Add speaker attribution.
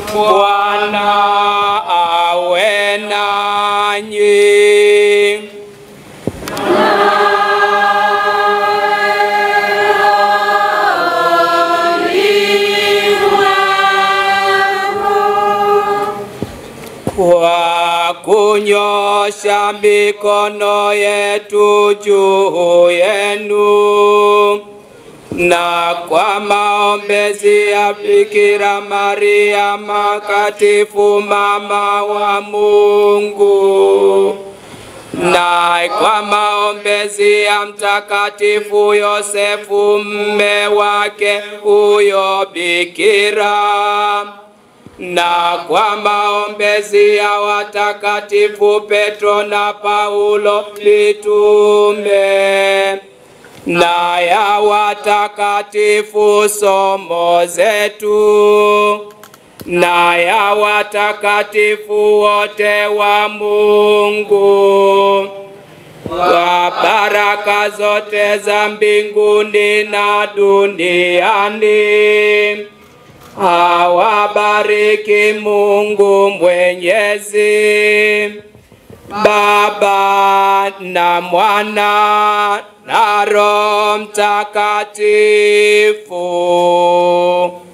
Speaker 1: Bwana awe nanyi. Kwa kunyosha mikono yetu juu yenu na kwa maombezi ya Bikira Maria makatifu mama wa Mungu na kwa maombezi ya Mtakatifu Yosefu mme wake huyo Bikira na kwa maombezi ya watakatifu Petro na Paulo mitume na ya watakatifu somo zetu na ya watakatifu wote wa Mungu kwa baraka zote za mbinguni na duniani. Awabariki Mungu Mwenyezi, Baba na Mwana na Roho Mtakatifu.